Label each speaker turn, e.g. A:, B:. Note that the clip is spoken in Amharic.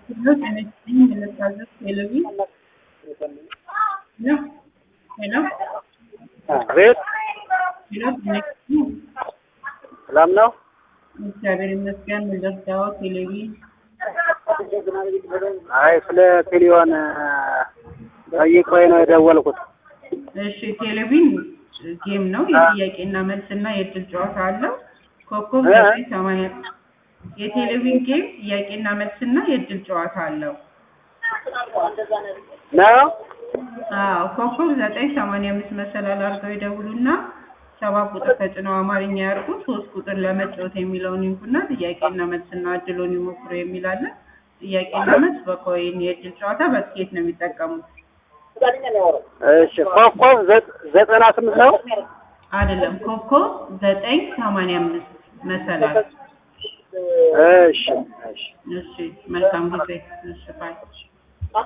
A: Hello, can I speak in the service delivery? Hello? Hello?
B: ቤት
A: Hello, can I speak?
B: ሰላም ነው።
A: እግዚአብሔር ይመስገን። ምንደርሰው ቴሌቪ
B: አይ ስለ ቴሌዮን ጠይቆኝ ነው የደወልኩት።
A: እሺ፣ ቴሌቪዥን ጌም ነው። የጥያቄና መልስና የእድል ጨዋታ አለው። ኮከብ
B: እ?
A: ዘጠኝ ሰማንያ የቴሌቪዥን ጌም ጥያቄና መልስና የእድል ጨዋታ አለው።
B: ነው
A: አዎ ኮከብ ዘጠኝ ሰማንያ አምስት መሰላል አድርገው ይደውሉና ሰባት ቁጥር ተጭነው አማርኛ ያርጉ። ሶስት ቁጥር ለመጫወት የሚለውን ይንኩና ጥያቄና መልስና እድሎን ይሞክሩ የሚላለ ጥያቄና መልስ በኮይን የእድል ጨዋታ በትኬት ነው የሚጠቀሙት።
B: እሺ፣ ኮከብ ዘ- ዘጠና ስምንት ነው።
A: አይደለም ኮከብ ዘጠኝ ሰማንያ አምስት መሰላል።
B: እሺ፣ እሺ።
A: እሺ መልካም ጊዜ። እሺ ባይ